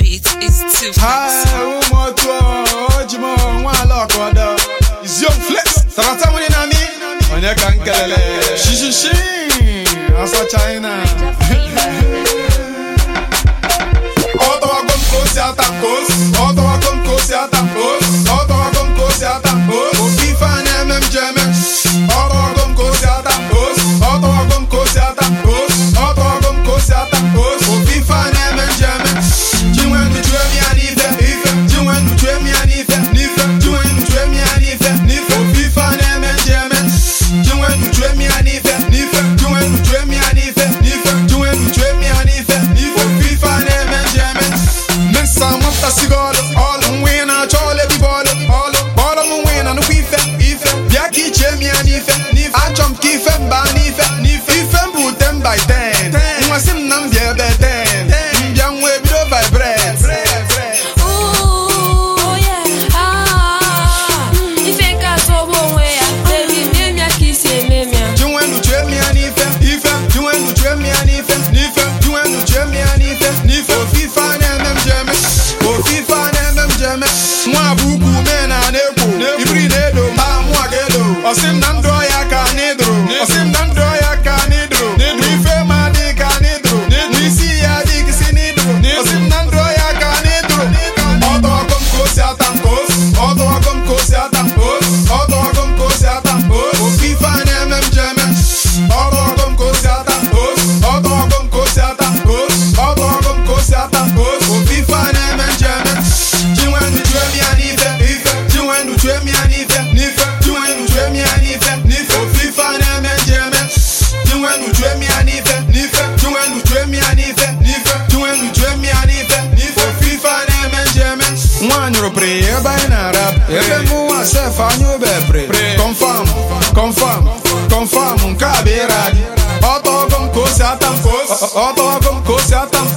It's, it's too fast. ụmụ otu ojimo nwaala ọkọdọ iziom flex sarata nwere na mi onye ka m kelele shishishi asa china ọtọwago m ka o si ata kos ọtọwago m ka o si ata kos ọtọwago m ka o si ata kos ofe ife a na-eme m ji eme ọtọwago m ka o si ata kos ọtọwago m ka o si ata kos ọtọwago m ka o si ata kos ofe ife a na-eme m ji eme chinwendu chue m ya n'ife ife chinwendu chue m ya n'ife n'ife chinwendu chue m ya n'ife n'ife ofe ife a na-eme m ji eme chinwendu chue m ya n'ife n'ife chinwendu chue m ya n'ife n'ife chinwendu chue m ya n'ife n'ife ofe ife a na-eme m ji eme Mesa nwapụtasigo ọlụ ọlụ nwa ị na-achọ ọlụ ebibo ọlụ ọlụ kpọrọ m nwa ị na nnukwu ife ife bịa ka ichie m ya n'ife n'ife achọ m ka ife mba n'ife n'ife ife m bụ ten by ten nwasị m na m bịa ebe ten mbịa nwa ebido vibrate Ooh, yeah. Ah, ife nke atọ bụ onwe ya baby mee m ya ka isi eme m ya Chinwendu chue m ya n'ife ife Chinwendu chue m ya n'ife n'ife Chinwendu chue m ya n'ife n'ife ofife a na-eme m jeme ofife a na-eme m jeme nwa bụ ukwu mee na na-ekwo ibiri na-edo ma mụa ga-edo ọsị m na ndụ ọya ka anyị dụrụ ọsị m na ndụ ọya ka anyị dụrụ n'ife ma dị ka anyị dụrụ n'isi ya dị kisi n'idụrụ ọsị m na ndụ ọya ka anyị dụrụ ọdọọgọ m ka o si ata mpos ọdọọgọ m ka o si ata mpos ọdọọgọ m ka o si ata mpos ofife a na-eme m jeme ọdọọgọ m ka o si ata mpos ọdọọgọ m ka o si ata mpos ọdọọgọ m ka o si ata mpos ofife a na-eme m jeme chinwendu chue m ya n'ife ife chinwendu chue m ya n'ife n'ife chinwendu chue m ya n'ife n'ife ofife a na-eme m jeme chinwendu chue m ya n'ife n'ife chinwendu chue m ya n'ife n'ife chinwendu chue m ya n'ife n'ife ofife a na-eme m jeme nwaanyị rụpụrụ ya ebe anyị na-arap ebe mụnwa sef anya obepre confam confam confam nke a bụ ịra gị ọtọọgọ m ka o si ata m ọtọọgọ m ka o si ata m